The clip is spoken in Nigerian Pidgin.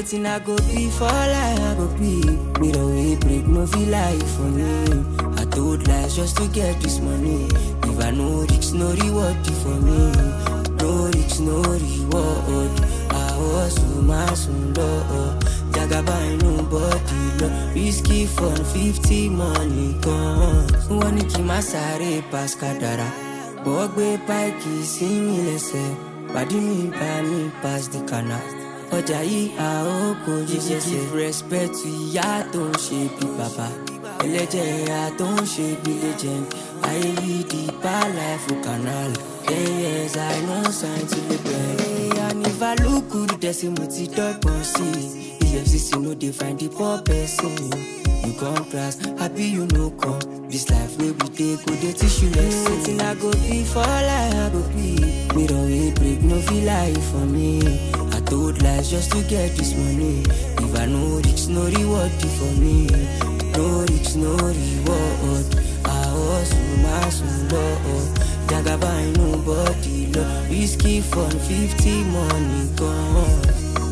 Wetin I go be for life, I go be. Me the way break, no feel life for me. I told lies just to get this money. If I no risk, no reward for me. No risk, no reward. I was my son, Lord. Jagaba nobody lọ risky fun fifty money gan. Wọ́n ní kí n má sáré pass kádàrá. Bọ́ gbé páìkì sí mi lẹ́sẹ̀. Pàdí mi bá mi pass the canal. Ọjà yìí a ó kojú ṣẹṣẹ. Give respect to ìyá tó ń ṣe bí bàbá. Ẹlẹ́jẹ̀ ìyá tó ń ṣe bí legend. Ayé yìí di life for canal. Ten years I no sign to the bed. And if I look good, there's a multi dọ́gbọ̀n sí i. EFCC no dey find the poor person. You come class, happy you no come. This life wey we dey go dey teach you lesson. Wetin I go be for life, I go be. Mirror wey break, no feel life for me. I told lies just to get this money. If I no risk, no reward for me. No risk, no reward. I hustle, my soul, Lord. Jagaba nobody love. Risky fun, 50 money gone.